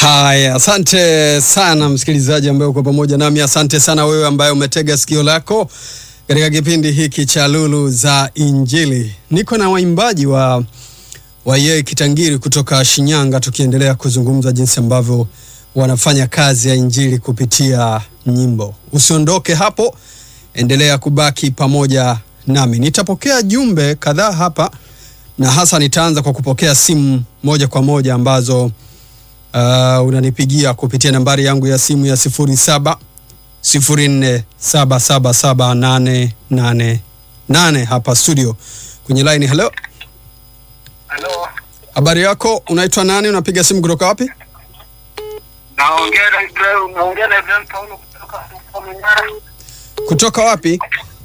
Haya, asante sana msikilizaji ambaye uko pamoja nami. Asante sana wewe ambaye umetega sikio lako katika kipindi hiki cha Lulu za Injili. Niko na waimbaji wa wa Yeye Kitangiri kutoka Shinyanga, tukiendelea kuzungumza jinsi ambavyo wanafanya kazi ya injili kupitia nyimbo. Usiondoke hapo, endelea kubaki pamoja nami. Nitapokea jumbe kadhaa hapa, na hasa nitaanza kwa kupokea simu moja kwa moja ambazo uh, unanipigia kupitia nambari yangu ya simu ya sifuri saba sifuri nne saba saba saba nane nane nane hapa studio kwenye line. Hello, Halo, habari yako? Unaitwa nani? Unapiga simu kutoka wapi? naongea na Ibrahim, naongea na Ibrahim Paulo kutoka huko Manyara. Kutoka wapi?